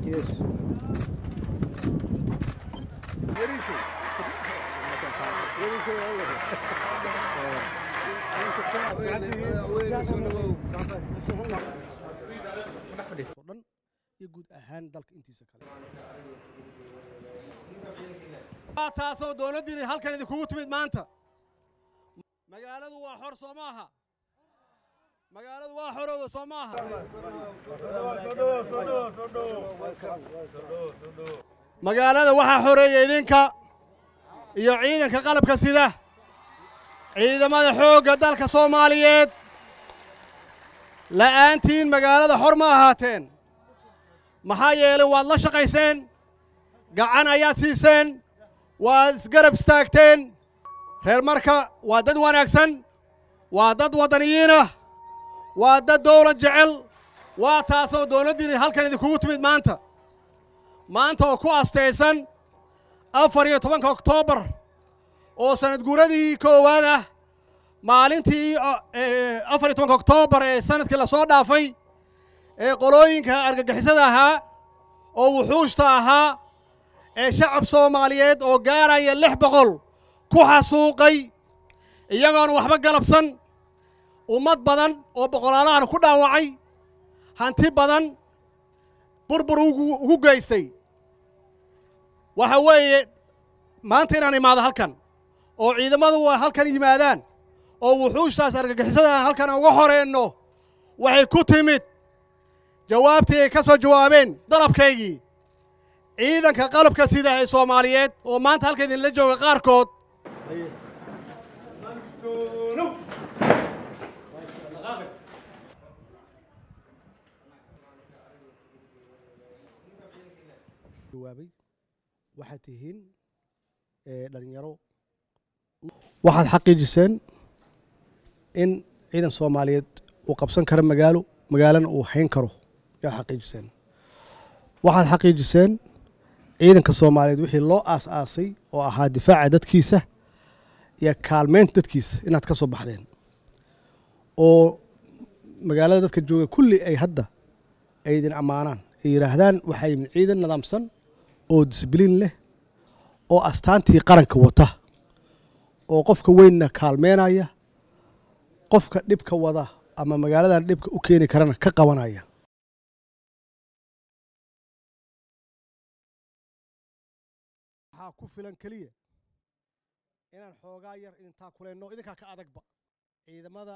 Yes. oo dhan iyo guud ahaan dalka intiisa kale waa taasoo dowladdiina halkan idinkugu timid maanta magaaladu waa xor soo maaha magaaladu waa xorowda soo maaha magaalada waxaa xoreeya idinka iyo ciidanka qalabka sida ciidamada xoogga dalka soomaaliyeed la'aantiin magaalada xor ma ahaateen maxaa yeelay waad la shaqayseen gacan ayaad siiseen waad isgarab istaagteen reer marka waa dad wanaagsan waa dad waddaniyiinah waa dad dawlad jecel waa taasoo dowladdiina halkan idinkugu timid maanta maanta oo ku astaysan afar iyo tobanka oktoobar oo sanad guuradii koowaad ah maalintii afar iyo tobanka oktoobar ee sanadkii lasoo dhaafay ee qolooyinka argagixisada ahaa oo wuxuushta ahaa ee shacab soomaaliyeed oo gaaraya lix boqol ku xasuuqay iyagoona waxba galabsan ummad badan oo boqolaalahan ku dhaawacay hanti badan burbur ugu geystay waxa weeye maanta inaan imaado halkan oo ciidamadu halkan yimaadaan oo wuxuushtaas argagixisada halkan uga horeenno waxay ku timid jawaabtii ay ka soo jawaabeen dalabkaygii ciidanka qalabka sida ee soomaaliyeed oo maanta halka idinla jooga qaarkood jawaabay waxaad tihiin dhalinyaro waxaad xaqiijiseen in ciidan soomaaliyeed uu qabsan karo magaalo magaalana uu hayn karo yaad xaqiijiseen waxaad xaqiijiseen ciidanka soomaaliyeed wixii loo aas-aasay oo ahaa difaaca dadkiisa iyo kaalmeynta dadkiisa inaad ka soo baxdeen oo magaalada dadka jooga kulli ay hadda ay idin ammaanaan ay yidhaahdaan waxaa yimid ciidan nidaamsan oo disbliin leh oo astaantii qaranka wata oo qofka weynna kaalmeynaya qofka dhibka wada ama magaaladan dhibka u keeni karana ka qabanaya waxaa ku filan keliya inaan xoogaa yar idintaa kuleyno idinkaa ka adagba ciidamada